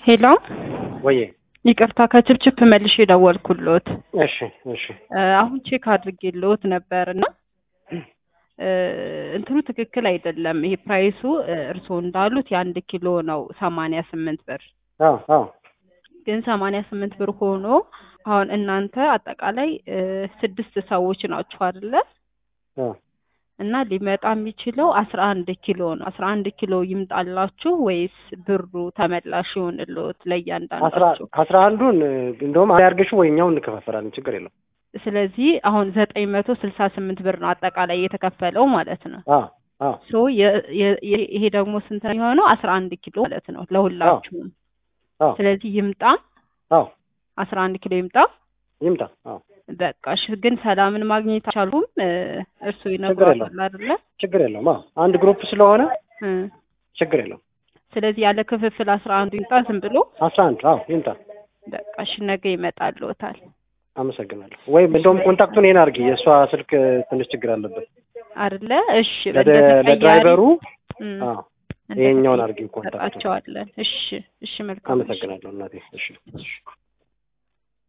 ሄሎ ወዬ ይቅርታ ከችፕችፕ መልሼ ደወልኩሎት። እሺ እሺ እ አሁን ቼክ አድርጌልዎት ነበር እና እ እንትኑ ትክክል አይደለም። ይሄ ፕራይሱ እ እርስዎ እንዳሉት የአንድ ኪሎ ነው ሰማንያ ስምንት ብር አዎ አዎ ግን ሰማንያ ስምንት ብር ሆኖ አሁን እናንተ አጠቃላይ እ ስድስት ሰዎች ናችሁ አይደለ? አዎ እና ሊመጣ የሚችለው አስራ አንድ ኪሎ ነው። አስራ አንድ ኪሎ ይምጣላችሁ ወይስ ብሩ ተመላሽ ይሆንልዎት አስራ ለእያንዳንዳችሁ? አስራ አንዱን እ እንደውም አያርገሽው ወይ እኛው እንከፋፈላለን ችግር የለው። ስለዚህ አሁን ዘጠኝ መቶ ስልሳ ስምንት ብር ነው አጠቃላይ የተከፈለው ማለት ነው። አዎ አዎ ሶ የ- የ- የ- ይሄ ደግሞ ስንት ነው የሆነው? አስራ አንድ ኪሎ ማለት ነው ለሁላችሁም። አዎ ስለዚህ ይምጣ አዎ አስራ አንድ ኪሎ ይምጣ። ይምጣ። አዎ በቃ እሺ። ግን ሰላምን ማግኘት አልቻልኩም። እ እርስዎ ችግር ይነግሯታል አይደለ? ችግር የለውም። አዎ አንድ ግሩፕ ስለሆነ እ ችግር የለውም። ስለዚህ ያለ ክፍፍል አስራ አንዱ ይምጣ ዝም ብሎ አስራ አንድ አዎ ይምጣ። በቃ እሺ፣ ነገ ይመጣልዎታል አመሰግናለሁ። ወይም እንደውም ኮንታክቱን ይሄን አድርጊ። የእሷ ስልክ ትንሽ ችግር አለበት። አይደለ? እሺ ለደ- እንደ ተቀያሪ ለድራይቨሩ እ አዎ እንደ ይሄኛውን ተቀያሪ አድርጊ ኮንታክቱን። እንሰጣቸዋለን። እሺ እሺ፣ መልካም እሺ። አመሰግናለሁ እናቴ። እሺ እሺ